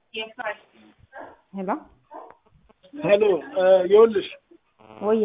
ሄሎ ሄሎ ይኸውልሽ ወየ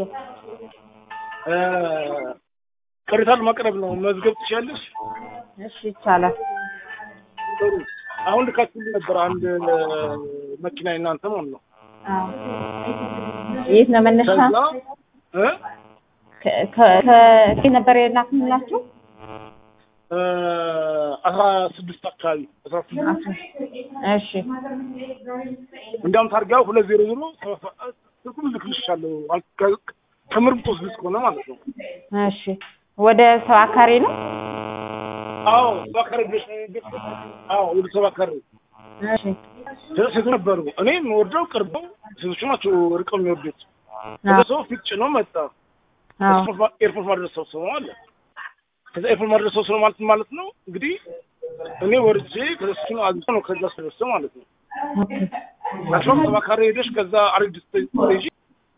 ቅሬታ ለማቅረብ ነው። መዝገብ ትችያለሽ? እሺ ይቻላል። ጥሩ። አሁን ልካችሁልኝ ነበር አንድ መኪና እናንተ ማለት ነው። አዎ። የት ነው መነሻ? ከዛ እ ከ- ከ- ከየት ነበር የላክንላችሁ? እ አስራ ስድስት አካባቢ አስራ ስድስት እሺ እንዲያውም ታርጋው ሁለት ዜሮ ዜሮ ስልኩም ልክልሻለሁ አል- ከ- ከምርምጦ ስልስ ከሆነ ማለት ነው። እሺ ወደ ሰው አካሪ ነው? አዎ ሰባ ካሬ ድረስ አዎ ወደ ሰባ ካሬ እሺ ሴቶች ነበሩ። እኔ የምወርደው ቅርበው ሴቶቹ ናቸው ርቀው የሚወርዱት። አዎ ወደ ሰው ፊት ጭኖ መጣ። አዎ ኤርፖርት ማድረስ ሰው ሰው አለ። ከዛ ኤርፖርት ማድረስ ሰው ሰው ማለት ማለት ነው እንግዲህ እኔ ወርጄ ከሱ ነው አግኝቶ ነው ከዛ ስለሰው ማለት ነው። ኦኬ አሽሮም ሰባ ካሬ ሄደሽ ከዛ አሪፍ ስቴጅ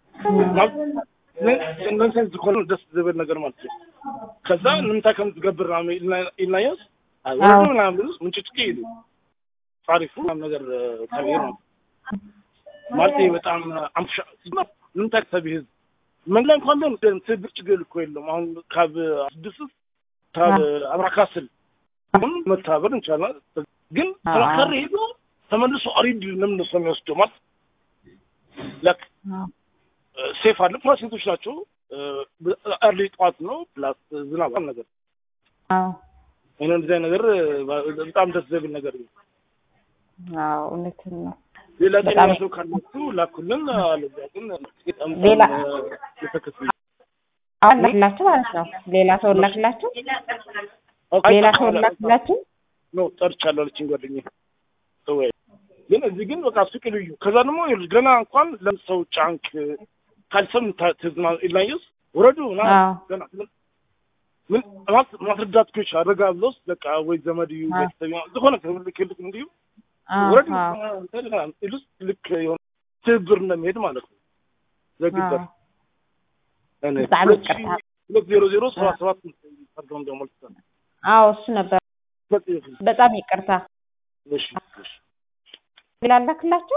ነንሰንስ ኮነ ደስ ዝብል ነገር ማለት ነው። ከዛ ንምንታይ ከም ዝገብር ኢልናዮስ ወረዱ ምናምን ብሉስ ምንጭጭቂ ኢሉ ታሪፉ ምናምን ነገር ከብሄር ነው ማለት በጣም አምሻ ንምንታይ ሰብ ህዝብ መንገድ ላይ እንኳን ቢሆን ትብር ችግር እኮ የለውም። አሁን ካብ ስድስት ካብ አብራካስል አሁን መተባበር እንችላለን። ግን ተባካሪ ሄዶ ተመልሶ አሪድ ለምን ነው የሚወስደው ማለት ለክ ሴፍ አለ ፕላስ ሴቶች ናቸው። አርሊ ጠዋት ነው ፕላስ ዝናብ ነገር አዎ ይሄን እንደዚህ አይነት ነገር በጣም ደስ ዘብል ነገር ነው። አዎ እውነትን ነው። ሌላ ጤና በጣም- ሰው ካላችሁ ላኩልን። አለዚያ ግን በጣም ሌላ- የተከፈለ አሁን ላክላችሁ ማለት ነው። ሌላ ሰው ላክላችሁ፣ ሌላ ሰው ላክላችሁ። ነው ጠርቻለሁ አለችኝ ጓደኛዬ። ተወያይ ግን እዚህ ግን በቃ ሱቅ ልዩ። ከዛ ደግሞ ይኸውልሽ ገና እንኳን ለምሰው ጫንክ ካልሰም ትዝና ኢላየስ ወረዱ ና አዎ ገና ምን- ምን ማለት ማስረዳት ኮች አደጋ ብሎስ በቃ ወይ ዘመድ እዩ አዎ። ቤተሰብ እዩ ዝኾነ ክልክ እንዲሁ አዎ ወረዱ አዎ ኢሉስ ልክ የሆነ ትብብር እንደሚሄድ ማለት ነው። ዘግበር አዎ በጣም ይቅርታ። ሁለት ዜሮ ዜሮ ሰባት ሰባት አድርገው እንደው መልስ አዎ እሱ ነበር። በጣም ይቅርታ። እሺ እሺ ሌላ ላክላችሁ።